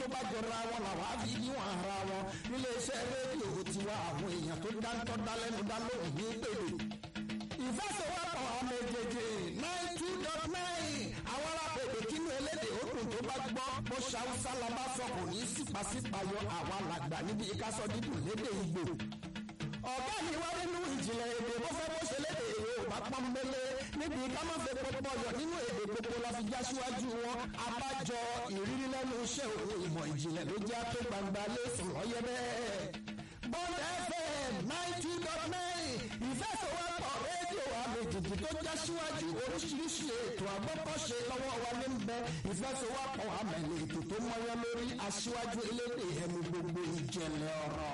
bá jọra wọn làwọn á fi níwọ̀n ara wọn nílé iṣẹ́ rédíò tiwa àwọn èèyàn tó dáńtọ́ dálẹ́nu dá lóhùn ní pèlè ìfẹsẹ̀wọ́pọ̀ ọmọ èjèèjì nine two dot nine àwọn alábẹ̀dẹ̀ kínú elédè òkun tó bá gbọ́ bó ṣàwùsá la bá sọ kò ní sípàsípàyọ àwa làgbà níbi ìkásọ dídùn lédè ìgbò ọ̀gá mi wá nínú ìjìnlẹ̀ èdè bó fẹ́ bó ṣe lédè Yorùbá pọ́nbélé níbi ká má fẹ́ pọpọ yọ nínú èdè gbogbo la fi já síwájú wọn abájọ ìrírí lẹ́nu iṣẹ́ òun ìmọ̀ ìjìnlẹ̀ ló jẹ́ tó gbangba lẹ́sùn lọ́yẹ́ bẹ́ẹ̀. Bond FM ninety dot nine ìfẹsọ̀wọ́pọ̀ rédíò àmìjìjì tó já síwájú oríṣiríṣi ètò àgbọ́kọ̀ṣe lọ́wọ́ wa ní bẹ ìfẹsọ̀wọ́pọ̀ àmẹ̀lẹ̀ ètò tó mọ́yán lórí aṣíwájú elédè ẹnu gbogbo ìjẹ̀lẹ̀ ọ̀rọ̀.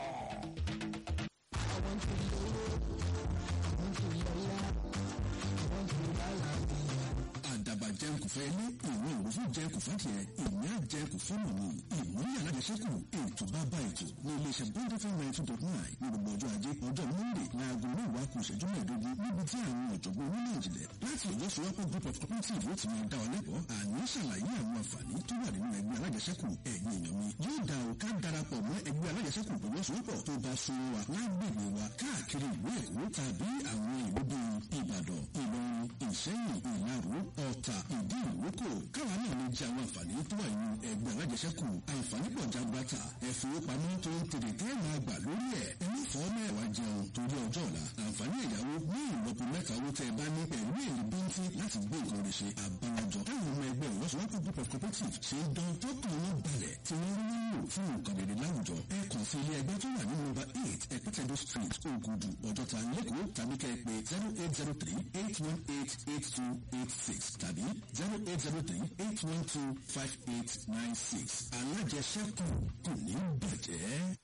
àwọn tó lówó àwọn tó lọ́lá àwọn tó lálàbí àdàbà jẹun kò fẹ́ ní ìwé òwúfún jẹun kò fẹ́ tiẹ̀ ìní àjẹun kò fẹ́ mọ̀ ní ìmúlẹ̀ alájẹsẹ́kù ètò bàbá ètò ní iléeṣẹ́ bond fm ninety two dot nine ní gbogbo ọjọ́ ajé ọjọ́ monday láago mẹ́wàá kù ìṣẹ́jú mẹ́ẹ̀ẹ́dógún níbi tí àwọn ọ̀jọ̀gbọ́n onímọ̀ ìjìnlẹ̀ láti ọjọ́ sọ́wọ́pọ̀ group of cooperative ó ti máa dá ọ lẹ́kọ̀ọ́ àní ṣàlàyé àwọn àǹfààní tó wà nínú ẹgbẹ́ alájẹsẹ́kù ẹ̀yin èèyàn mi yóò dá o ká darapọ̀ mọ́ ẹgbẹ́ alájẹsẹ́kù ìfọwọ́sowọ́pọ̀ tó bá so wa lágbègbè wa káàkiri ìlú èkó tàbí àwọn ìlú bíi ìbàdàn ìlọrin ìṣẹ́yìn ìlaró ọ̀tà ìdí ìrókò káwa náà lè jẹ àwọn àǹfààní tó wà nínú ẹgbẹ́ alájẹsẹ́kù àǹfààní pọ̀ jagbata ẹ̀fowópamọ́ tó ń tèrè tẹ́ máa gbà lórí ẹ̀ ẹni fọ́ mẹ́wàá jẹun torí ọjọ́ ọ̀la àǹfààní ẹ̀yáwó ní ìlọ́po mẹ́ta owó tẹ́ ẹ bá ní pẹ̀lú èrè bíntín láti gbé nǹkan rẹ̀ ṣe àbálájọ táwọn ọmọ ẹgbẹ́ ìwọ́sowọ́pọ̀ group of cooperative ṣe ń dán tọ́kùn wọn balẹ̀ tí wọ́n rí nílò fún nǹkan rere láwùjọ ẹ kàn sí ilé ẹgbẹ́ tó wà ní nọ́mbà eight ẹ̀pẹ́tẹ̀dọ̀ street ògùdù ọjọ́ta lẹ́kọ̀ọ́ tàbí kẹ́ ẹ pé zero eight zero three eight one eight eight two eight six tàbí zero eight zero three eight one two five eight nine six alájẹsẹ́kù kò ní bàjẹ́.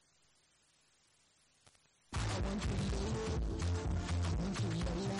àwọn tó lówó àwọn tó lọ́lá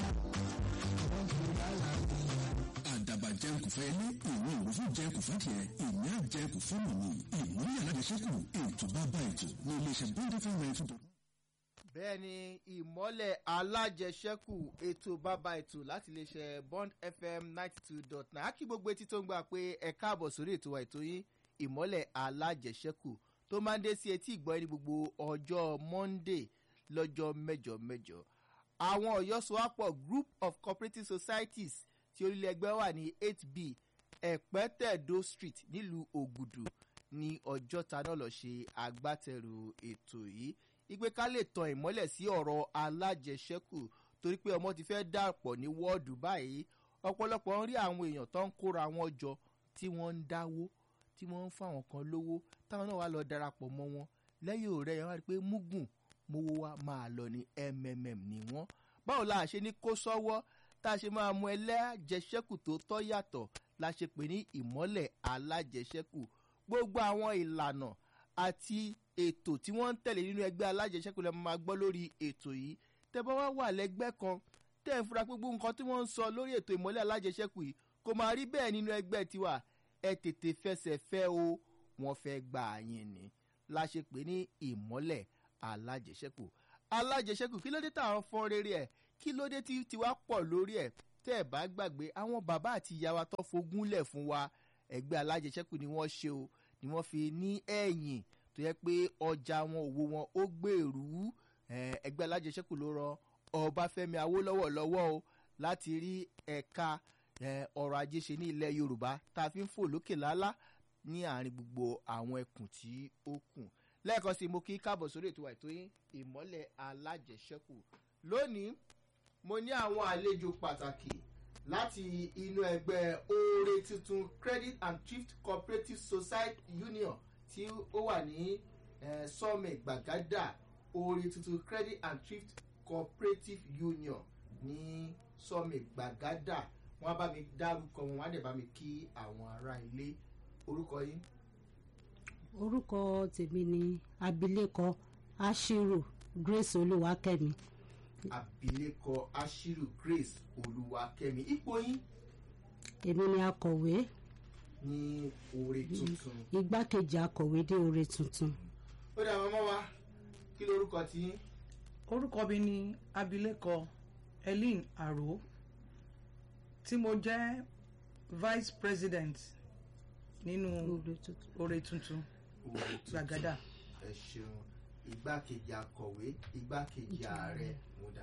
àwọn tó lálàbí. àdàbà jẹun kò fẹ́ ní ìwé òwúfún jẹun kò fẹ́ tiẹ̀ ìní àjẹun kò fẹ́ mọ̀ ní ìmúlẹ̀ alájẹsẹ́kù ètò bàbá ètò ní iléeṣẹ́ bond fm ninety two bẹ́ẹ̀ ni ìmọ́lẹ̀ alájẹsẹ́kù ètò bàbá ètò láti iléeṣẹ́ bond fm ninety two dot nine á kí gbogbo etí tó ń gbà pé ẹ káàbọ̀ sórí ètò wa ètò yín ìmọ́lẹ̀ alájẹsẹ́kù tó máa ń dé sí etí ìgbọ́ ní gbogbo ọjọ́ monday lọ́jọ́ mẹ́jọ mẹ́jọ àwọn ọ̀yọ́sowápọ̀ group of cooperative societies tí orílẹ̀ ẹgbẹ́ wà ní eight b ẹ̀pẹ́tẹ̀dó street nílùú ògùdù ní ọjọ́ta náà lọ ṣe agbátẹrù ètò yìí ìgbé ká lè tan ìmọ́lẹ̀ sí ọ̀rọ̀ alájẹsẹ́kù torí pé ọmọ ti fẹ́ dàpọ̀ ní wọ́ọ̀dù báyìí ọ̀pọ̀lọpọ̀ ń rí àwọn èèyàn tó ń kóra wọn jọ tí wọ́n ń dáwó tí wọ́n ń fáwọn kan lówó táwọn náà wá lọ darapọ̀ mọ́ wọn lẹ́yìn òrẹ́ yẹn wá rí i pé mugun mowó wa máa lọ ní mmm ní wọ́n báwo la ṣe ní kó sọ́wọ́ tá a ṣe máa mú ẹlẹ́jẹsẹ́kù tó tọ́ yàtọ̀ la ṣe pè ní ìmọ́lẹ̀ alájẹsẹ́kù gbogbo àwọn ìlànà àti ètò tí wọ́n ń tẹ̀lé nínú ẹgbẹ́ alájẹsẹ́kù lẹ́nu máa gbọ́ lórí ètò yìí tẹ́ bá wá wà lẹ́gbẹ́ kan tẹ́ ń fura pé gbogbo nǹkan tí wọ́n ń sọ lórí ètò ìmọ́lẹ̀ alájẹsẹ́kù yìí kò máa rí bẹ́ẹ̀ nínú ẹgbẹ́ tiwa ẹ tètè fẹsẹ̀ fẹ́ o wọ́n fẹ́ gbà yín ni la ṣe pè ní ìmọ́lẹ̀ alájẹsẹ́kù alájẹsẹ́kù kí ló dé táwọn fọ́n rere ẹ̀ kí ló dé tí tiwa pọ̀ lórí ẹ̀ tẹ́ ẹ̀ bá gbàgbé àwọn bàbá àti ìyá wa tó fogúnlẹ̀ fún wa ẹgbẹ́ alájẹsẹ́kù ni wọ́n ṣe o ni wọ́n fi ní ẹ̀yìn tó yẹ pé ọjà wọn òwò wọn ó gbèrú ẹgbẹ́ alájẹsẹ́kù ló rọ ọbáfẹ́mi awólọ́wọ̀ lọ́wọ́ o láti rí ẹ̀ka ọrọ̀ ajé ṣe ní ilẹ̀ yorùbá tá a fi ń fò lókè lálá ní àárín gbogbo àwọn ẹkùn tí ó kù lẹ́ẹ̀kan sí mo kí káàbọ̀ sórí ètò àìtó yín ìmọ́lẹ̀ alájẹsẹ́kù lónìí mo ní àwọn àlejò pàtàkì láti inú ẹgbẹ́ oore tuntun credit and thrift cooperative society union tí ó wà ní sọ́ọ̀mẹ̀ gbàgádà oore tuntun credit and thrift cooperative union ní sọ́ọ̀mẹ̀ gbàgádà wọ́n á bá mi dárúkọ wọn wọ́n á dẹ̀ bá mi kí àwọn ará ilé orúkọ yín. orúkọ tèmi ni abilékọ ashiru grace olúwakẹ́mi abilékọ ashiru grace olúwakẹ́mi ipò yín èmi ni akọ̀wé ní oore tuntun. igbákejì akọ̀wé dé oore tuntun. ó dà mọ́mọ́ wa kí lorúkọ tí yín. orúkọ mi ni abilékọ eileen aro tí mo jẹ́ vice president nínú oore tuntun. oore tuntun. Orí tuntun. gbàgádà ẹ ṣeun igbákejì akọ̀wé igbákejì ààrẹ múdà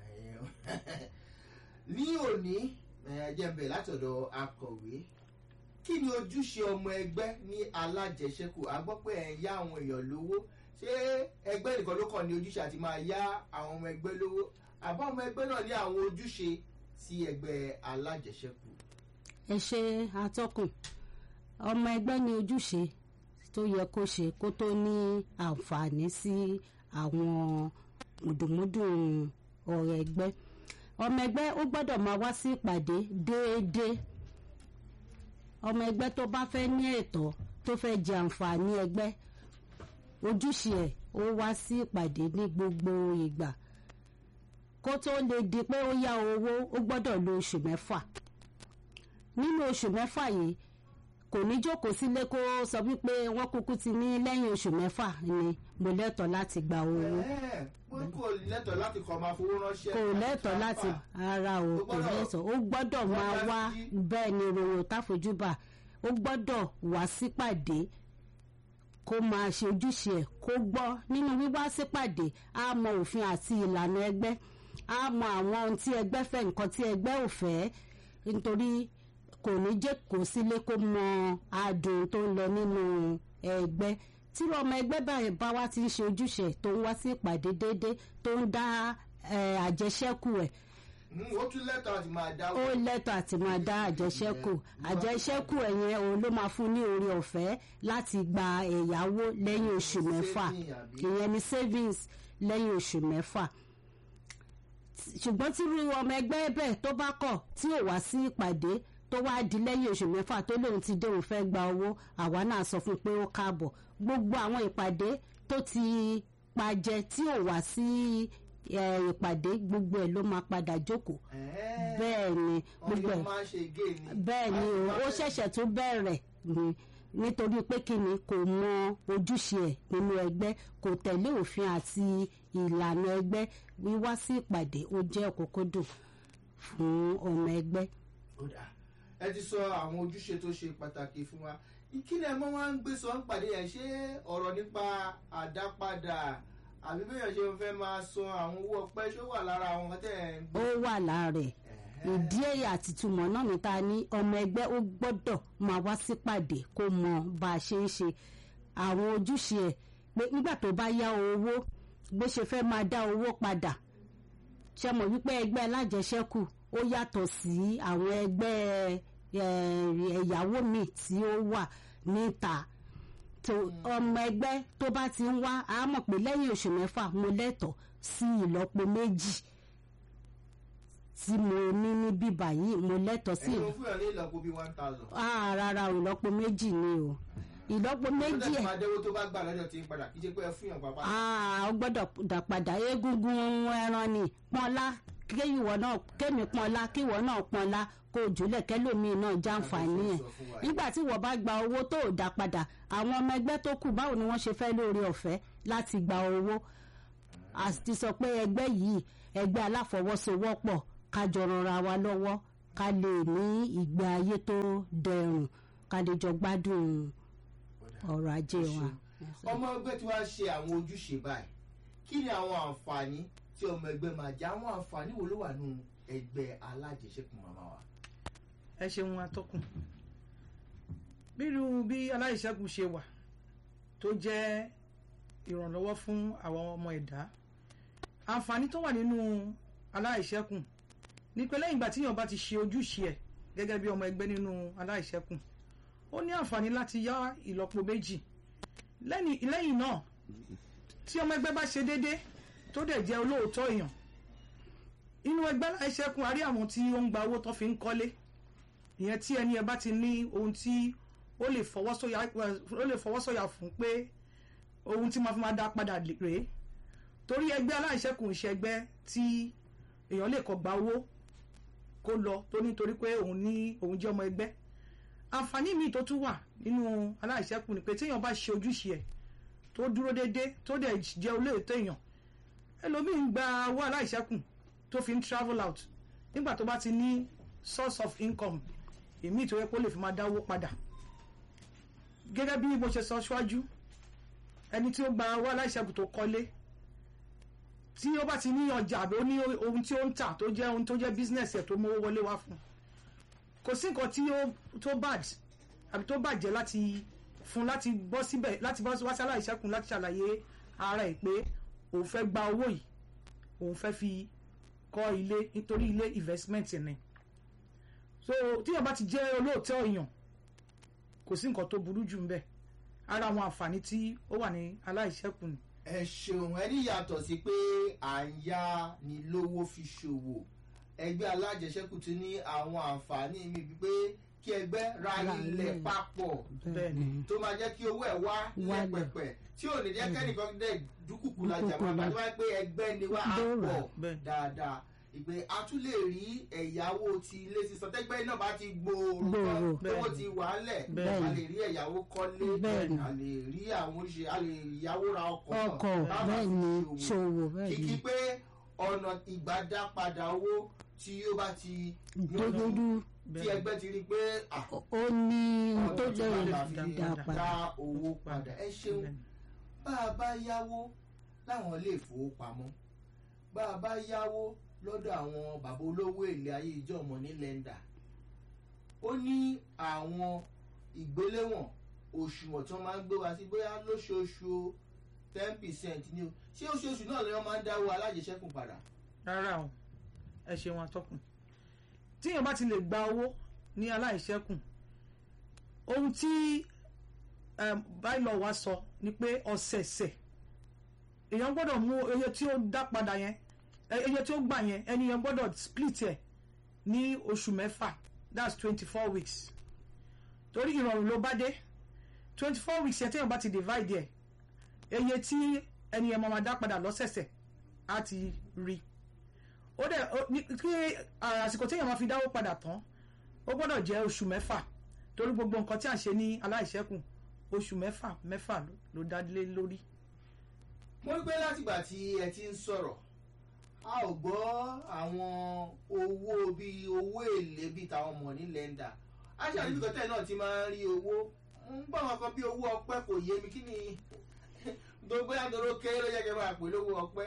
ní òní ẹ jẹ́ n bẹ̀rẹ̀ látọ̀dọ̀ akọ̀wé kí ni ojúṣe ọmọ ẹgbẹ́ ní alájẹsẹ́kù a gbọ́ pé ẹ̀ ń yá àwọn èèyàn lówó ṣé ẹgbẹ́ nìkan ló kàn ní ojúṣe àti máa yá àwọn ọmọ ẹgbẹ́ lówó àbá ọmọ ẹgbẹ́ náà ní àwọn ojúṣe sí ẹgbẹ́ alájẹsẹ́kù. ẹ ṣe atọ́kùn ọmọ ẹgbẹ́ ní ojúṣe tó yẹ kó ṣe kó tó ní àǹfààní sí àwọn mùdùmúdùn ọ̀rọ̀ ẹgbẹ́ ọmọ ẹgbẹ́ ó gbọ́dọ̀ máa wá sí ìpàdé déédéé ọmọ ẹgbẹ́ tó bá fẹ́ ní ẹ̀tọ́ tó fẹ́ jẹ àǹfààní ẹgbẹ́ ojúṣe ẹ̀ ó wá sí ìpàdé ní gbogbo ìgbà kó tó lè di pé ó yá owó ó gbọ́dọ̀ lo oṣù mẹ́fà nínú oṣù mẹ́fà yìí kò ní jókòó sílé kó sọ wípé wọ́n kúkú ti ní lẹ́yìn oṣù mẹ́fà ni mo lẹ́tọ̀ọ́ láti gba owó Ẹ̀ẹ́, pé kò lẹ́tọ̀ọ́ láti kọ́ máa fowó ránṣẹ́. kò lẹ́tọ̀ọ́ láti ara o Ó kò gbọ́dọ̀- lẹ́tọ̀ọ́ ó gbọ́dọ̀ wọ́n máa dá wá sí- bẹ́ẹ̀ ni ròyìn táfojúbà ó gbọ́dọ̀ wá sípàdé kó máa ṣe ojúṣe ẹ̀ kó gbọ́ nínú wíwá sípàdé á mọ òfin àti ìlànà ẹgbẹ́ á mọ àwọn ohun tí ẹgbẹ́ fẹ́ nǹkan tí ẹgbẹ́ ò fẹ́ nítorí kò ní jẹ́ kó sílé kó mọ adùn tó ń lọ nínú ẹgbẹ́ tí ọmọ ẹgbẹ́ báyìí bá wá ti ń ṣe ojúṣe ẹ̀ tó ń wá sí ìpàdé déédéé tó ń dá eh, àjẹṣẹ́kù ẹ̀ Mm, ó tún lẹ́tọ̀ọ́ àti máa dáwọ́. ó lẹ́tọ̀ àti máa dá àjẹṣẹ́kù àjẹṣẹ́kù ẹ̀yẹn òun ló máa fún ní oore ọ̀fẹ́ láti gba ẹ̀yáwó lẹ́yìn oṣù mẹ́fà Saving àbí? ìyẹn ni savings lẹ́yìn oṣù mẹ́fà ṣùgbọ́n tí irú ọmọ ẹgbẹ́ bẹ́ẹ̀ tó bá kọ̀ tí ò wá sí ìpàdé tó wá di lẹ́yìn oṣù mẹ́fà tó lóun ti dé òun fẹ́ gba owó àwa náà sọ fún un pé ó káàbọ̀ gbogbo àwọn ìpàdé tó ti pajẹ tí ò wá sí eh, ìpàdé gbogbo ẹ̀ ló máa padà jókòó Ẹ̀ẹ́, bẹ́ẹ̀ ni wọ́n gbogbo yóò ẹ̀ máa ń ṣe gé ni. bẹ́ẹ̀ ni o Láti ó máa- ṣẹ̀ṣẹ̀ tún bẹ̀rẹ̀ ni nítorí pé kíni kò mọ ojúṣe ẹ̀ nínú ẹgbẹ́ kò tẹ̀lé òfin àti ìlànà ẹgbẹ́ wíwá sí ìpàdé ó jẹ́ òkúkúdùn fún ọmọ ẹgbẹ́. Ó dà. ẹ ti sọ àwọn ojúṣe tó ṣe pàtàkì fún wa ìkílẹ̀ mọ́ wá ń gbé sọ ń pàdé yẹn ṣé ọ̀rọ̀ nípa àdápadà àbí bẹ́ẹ̀ ṣe fẹ́ máa sọ àwọn owó ọpẹ́ ṣó wà lára àwọn tẹ̀ ń ó wà lára ẹ̀ ìdí èyí àti ìtumọ̀ náà ní ta ní ọmọ ẹgbẹ́ ó gbọ́dọ̀ máa wá sípàdé kó mọ bá a ṣe ń ṣe àwọn ojúṣe ẹ̀ pé nígbà tó bá yá owó bó ṣe fẹ́ máa dá owó padà ṣe mọ̀ wípé ẹgbẹ́ alájẹsẹ́kù ó yàtọ̀ sí àwọn ẹgbẹ́ eh, ẹ̀yáwó míì tí ó wà níta tó ọmọ ẹgbẹ́ tó bá ti ń wá a mọ̀ pé lẹ́yìn oṣù mẹ́fà mo lẹ́tọ̀ọ́ sí ìlọ́po méjì tí mo ní ní bíbà yìí mo lẹ́tọ̀ọ́ sí ẹ̀yin fún yàn ní ìlọ́po bíi one thousand. ah rárá o ìlọ́po méjì ni o ìlọ́po méjì méjì ẹ̀ máa dẹ́wọ́ tó bá gbà lọ́dọ̀ tí ń padà kí ṣe pé ẹ fún yàn pàpà. ah ó gbọ́dọ̀ dà padà egungun ẹran ni pọ́nlá kéyìwọ náà kémi pọ́nlá kíwọ náà pọ́nlá kó jùlẹ̀ kẹ́lòmíì náà jàǹfààní ẹ̀ Sọ fún wa. nígbà tí wọ́n bá gba owó tó ò dá padà àwọn ọmọ ẹgbẹ́ tó kù báwo ni wọ́n ṣe fẹ́ lóore ọ̀fẹ́ láti gba owó àti sọ pé ẹgbẹ́ yìí ẹgbẹ́ aláfọwọ́sowọ́pọ̀ ká jọ ranra wa lọ́wọ́ ká lè ní ìgbé ayé tó dẹrùn ká lè jọ gbádùn ọrọ̀ ajé wa. ọmọ ẹgbẹ́ tí wàá ṣe àwọn ojúṣe báyìí kí ni àwọn àǹfààní tí ọmọ ẹgbẹ́ máa jẹ àwọn àǹfààní wo ló wà nù ẹgbẹ́ alájẹsẹ́kù màmá wa. ẹ ṣeun atọ́kùn bírú bí aláìṣẹ́kù ṣe wà tó jẹ́ ìrànlọ́wọ́ fún àwọn ọmọ ẹ̀dá àǹfààní tó wà nínú aláìṣẹ́kù ní pé lẹ́yìn ìgbà tí èèyàn bá ti ṣe ojúṣe ẹ̀ gẹ́gẹ́ bí ọmọ ẹgbẹ́ nínú aláìṣẹ́kù ó ní àǹfààní láti yá ìlọ́po méjì lẹ́ni- lẹ́yìn náà tí ọmọ ẹgbẹ́ bá ṣe déédé tó dẹ̀ jẹ́ olóòótọ́ èèyàn inú ẹgbẹ́ aláìṣẹ́kù a rí àwọn tí ó ń gba owó tó fi ń kọ́lé ìyẹn tí ẹni ẹ bá ti ní ohun tí ó lè fọwọ́sọ̀yà ó lè fọwọ́sọ̀yà fún pé ohun tí máa fi máa dá padà rèé torí ẹgbẹ́ aláìṣẹ́kù ń ṣe ẹgbẹ́ tí èèyàn lè kọ́ gba owó kó lọ tó nítorí pé òun ní òun jẹ́ ọmọ ẹgbẹ́ àǹfààní míì tó tún wà nínú aláìṣẹ́kù ni pé téèyàn bá ṣe ojúṣe ẹ̀ tó dúró déédé tó dẹ̀ jẹ́ olóòótọ́ èèyàn ẹlòmíín gba owó aláìṣẹ́kù tó fi ń travel out nígbà tó bá ti ní source of income èmi ìtòwé pé ó lè fi máa dáwó padà gẹ́gẹ́ bí mo ṣe sọ ṣáájú ẹni tí ó gba owó aláìṣẹ́kù tó kọ́lé tí ó bá ti ní ọjà àbí ó ní ohun tí ó ń tà tó jẹ́ ohun tó jẹ́ business ẹ̀ tó mówó wọlé wá fún un kò sí nǹkan tí ó tó bad àbí tó bàjẹ́ láti fún láti bọ́ síbẹ̀ láti bọ́ wá sí aláìṣẹ́kùn láti ṣàlàyé ara ẹ̀ pé òun fẹ́ gba owó yìí òun fẹ́ fi kọ́ ilé nítorí ilé investment ni so tíyàn bá ti jẹ́ olóòótọ́ èèyàn kò sí nǹkan tó burú jù ń bẹ̀ ara àwọn àǹfààní tí ó wà ní aláìṣẹ́kùn ni ẹ ṣeun ẹ ní yàtọ̀ sí pé à ń yá ni lówó fi ṣòwò ẹgbẹ́ alájẹsẹ́kù tún ní àwọn àǹfààní mi bíi pé kí ẹgbẹ́ ra Ra ilẹ̀ ilẹ̀. papọ̀ bẹ́ẹ̀ ni tó máa jẹ́ kí owó ẹ̀ wá Wálẹ̀. lẹ́pẹ̀pẹ̀ tí ò ní jẹ́ kẹ́nìkan dẹ̀ dúkùkù lajà Dúkùkù máa la- bá tó wáyé pé ẹgbẹ́ ni wá á Ló rà. pọ̀ Bẹ́ẹ̀. dáadáa ìpè a tún lè rí ẹ̀yáwó ti ilé sísan tẹ́gbẹ́ náà bá ti gbòòrò Gbòòrò. tán owó Bẹ́ẹ̀. ti wà á lẹ̀ Bẹ́ẹ̀. a lè rí ẹ̀yáwó kọ́lé Bẹ́ẹ̀ ni. a lè rí àwọn oríṣi a lè yáwó ra ọkọ̀ náà ọkọ̀ láwọn bẹ́ẹ̀ ni fi ṣòwò bẹ́ẹ̀ kìkì ni pé ọ̀nà ìgbàdá padà owó tí ó bá ti dúdú tí bẹ́ẹ̀ ẹgbẹ́ ti rí i pé ah, ó ní ohun tó ọ̀nà lè tí wọ́n lè fi dá padà dá owó padà ẹ ṣeun Bẹ́ẹ̀ ni. bá a bá yáwó láwọn ilé ìfowópamọ́ bá a bá yáwó lọ́dọ̀ àwọn bàbá olówó èlé ayé ìjọ ọmọ ní lẹ́ndà ó ní àwọn ìgbéléwọ̀n òṣùwọ̀n tí wọ́n máa ń gbé wá sí bóyá lóṣooṣù ten percent ni o ṣé oṣooṣù náà ni wọ́n máa ń dáwó alájẹsẹ́kù padà rárá o ẹ ṣeun atọ́kùn tíyàn bá ti lè gba owó ní aláìṣẹ́kùn ohun tí báyìí wa sọ ni pé ọ̀sẹ̀ẹ̀sẹ̀ èèyàn gbọ́dọ̀ mú iye tí ó dá padà yẹn ẹ- iye tí ó gbà yẹn ẹni yẹn gbọ́dọ̀ split ẹ̀ ní oṣù mẹ́fà that's twenty four weeks torí ìrọ̀rùn ló bá dé twenty four weeks yẹn téèyàn bá ti divide ẹ̀ iye tí ẹni yẹn máa máa dá padà lọ́sẹ̀ẹ̀sẹ̀ á ti rí ó dẹ̀ ó- ní- kí ah, àsìkò téèyàn máa fi dáwó padà tán ó gbọ́dọ̀ jẹ́ oṣù mẹ́fà torí gbogbo nǹkan tí à ń ṣe ní aláìṣẹ́kùn oṣù mẹ́fà mẹ́fà ló- ló dá lé lórí. mo rí pé látìgbà tí ẹ ti ń sọ̀rọ̀ a ò gbọ́ àwọn owó bíi owó èlé bíi tàwọn ọmọ ní lẹ́ndà aṣáájú níbi kọ́tẹ́ náà ti máa ń rí owó ń bá wọn kan bí owó ọpẹ́ kò yé mi kí ni gbogbo àdúró kéré ló yẹ kí n máa pè lówó ọpẹ́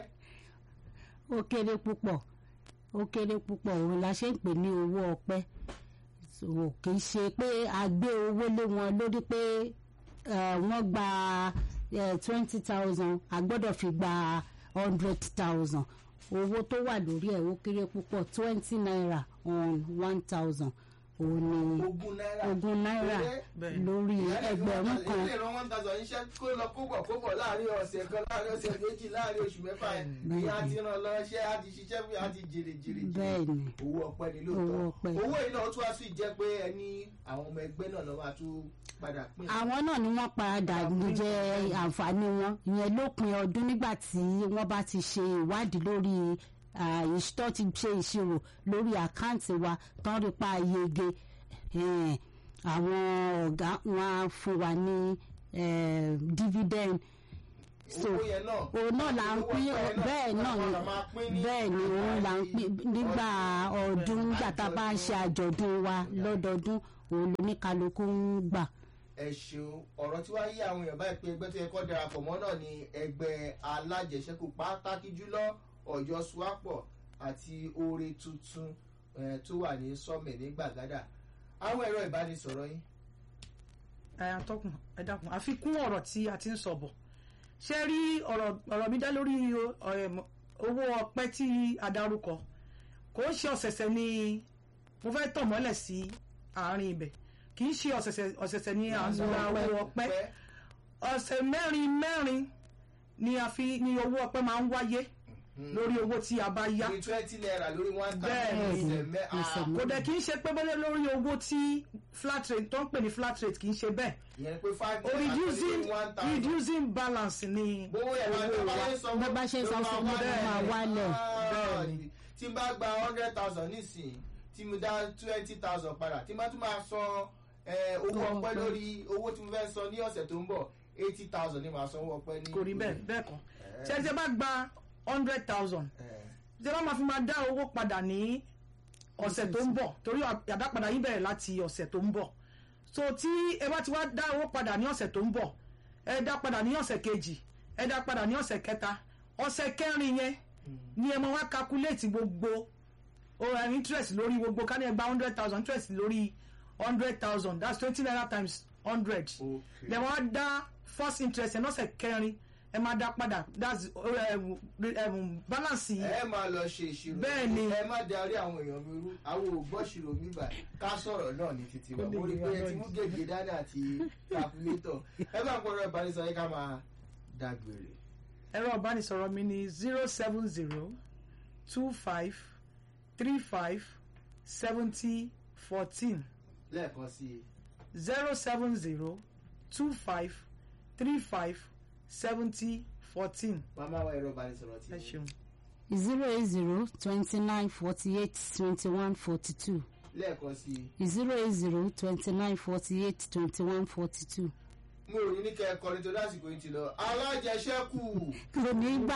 ó kéré púpọ̀ ó kéré púpọ̀ òun la ṣe ń pè ní owó ọpẹ́ so kì í ṣe pé a gbé owó lé wọn lórí pé eh, wọ́n gba twenty thousand a gbọ́dọ̀ fi gba hundred thousand owó tó wà lórí ẹ̀ ó kéré púpọ̀ twenty naira on one thousand òun ni ogún náírà ogún náírà Péré. Bẹ́ẹ̀ ni. lórí ẹgbẹ̀rún kan ilé ìran one thousand iṣẹ́ kó lọ kóbọ̀ kóbọ̀ láàrin ọ̀sẹ̀ kan láàrin ọ̀sẹ̀ méjì láàrin oṣù mẹ́fà Bẹ́ẹ̀ ìyá ni. ti ràn lọ ṣẹ́ á ti ṣiṣẹ́ fún yà á ti jèrè jèrè jèrè bẹ́ẹ̀ ni owó ọpẹ́ ni Owó lóòótọ́ ọpẹ́. owó yìí náà tún wá sí jẹ́ pé ẹni àwọn ọmọ ẹgbẹ́ náà lọ́ máa tún padà pín àwọn náà ni wọ́n padà jẹ àǹfààní wọn ìyẹn lópin ọdún nígbà tí wọ́n bá ti ṣe ìwádìí lórí ah, ìṣ- tó ti ṣe ìṣirò lórí àkáǹtì wa tán rí pa yege eh, àwọn ọ̀gá wọn á fún wa ní eh, dividend so owó yẹn náà òun náà là ń owó pín ọpẹ́ bẹ́ẹ̀ náà làwọn ni náà máa pín ní bẹ́ẹ̀ ni òun là ń pín nígbà ọdún Bẹ́ẹ̀, nígbà tá a bá ń ṣe àjọ̀dún wa lọ́dọọdún òun lóníkálukú ń gbà. ẹ ṣeun ọ̀rọ̀ tí wàá yí àwọn èèyàn báyìí pé ẹgbẹ́ tó yẹ kó darapọ̀ mọ́ náà ni ẹgbẹ́ alájẹsẹ́kù pàtàkì jùlọ ọ̀yọ́ suwapọ̀ àti oore tuntun eh, tó wà ní sọ́mẹ̀ ní gbàgádà àwọn ẹ̀rọ ìbánisọ̀rọ̀ yín ẹ atọ́kùn ẹ dákun àfikún ọ̀rọ̀ tí a ti ń sọ bọ̀ ṣé rí ọ̀rọ̀ ọ̀rọ̀ mi dá lórí o- em, owó ọpẹ́ tí a dárúkọ kò ń ṣe ọ̀sẹ̀sẹ̀ ni mo fẹ́ tọ̀ mọ́lẹ̀ sí àárín ibẹ̀ kì í ṣe ọ̀sẹ̀sẹ̀ ọ̀sẹ̀sẹ̀ ni à ń gba owó ọpẹ́ ọ̀sẹ̀ mẹ́rin mẹ́rin ni a fi ni owó ọpẹ́ máa ń wáyé lórí owó tí a bá yá ní twenty naira lórí one Bẹ́ẹ̀ thousand ni. ìṣẹ̀ mẹ́ Ìṣẹ̀ ah, kò dẹ̀ kì í ṣe pé bẹ́lẹ̀ lórí owó tí flat rate tó ń pè ní flat rate kì í ṣe bẹ́ẹ̀ ìyẹn pé five o naira reducing lórí one thousand reducing balance ni gbowó yẹn máa owó bá wa ṣe sọ bó bá ṣe sọ fún mi ló máa wálẹ̀. Bẹ́ẹ̀ ni. tí n bá gba hundred thousand nísìnyí tí mo dá twenty thousand padà tí n bá tún máa san eh, owó Owó ọpẹ́ ọpẹ́. lórí owó tí mo fẹ́ san ní ọ̀sẹ̀ tó ń bọ̀ eighty thousand ni màá san owó ọpẹ́ ní. kò rí bẹ́ẹ̀ bẹ́ẹ̀ kọ́ ṣé ẹ bá gba hundred thousand Eh, ṣé ẹ bá máa fi máa dá owó padà ní ọ̀sẹ̀ tó ń bọ̀ torí àdápadà yín bẹ̀rẹ̀ láti ọ̀sẹ̀ tó ń bọ̀ so tí ẹ bá ti wá dá owó padà ní ọ̀sẹ̀ tó ń bọ̀ ẹ dá padà ní ọ̀sẹ̀ kejì ẹ dá padà ní ọ̀sẹ̀ kẹta ọ̀sẹ̀ kẹrin yẹn ni ẹ máa wá calculate gbogbo oh, interest lórí gbogbo ká ní ẹ gba hundred thousand interest lórí hundred thousand that's twenty naira times hundred Okay. lẹ wá dá first interest ẹ lọ́sẹ̀ kẹrin ẹ máa dá padà that's uh, um, um, balance yìí ẹ máa lọ ṣe ìṣirò Bẹ́ẹ̀ ni. ẹ má darí àwọn èèyàn mi rú àwọn ògbọ́ṣirò mi gbà ká sọ̀rọ̀ náà ní títí wa Ó lè mo rí yé pé wa ẹ ti náà mú ní. gègé dání àti calculator ẹ bá ń pọ̀rọ̀ ìbánisọ̀ yẹ ká máa dágbére. ẹ̀rọ ìbánisọ̀rọ̀ mi ni zero seven zero two five three five seventy fourteen lẹ́ẹ̀kan sí i zero seven zero two five three five seventy fourteen màmá wa ẹ̀rọ ìbánisọ̀rọ̀ ti ẹ ṣeun. zero eight zero twenty nine forty eight twenty one forty two lẹ́ẹ̀kan sí i zero eight zero twenty nine forty eight twenty one forty two. mo ò ní ní kẹ́ ẹ kọrin tó lásìkò yìí ti lọ alájẹsẹ́kù. kò ní gbà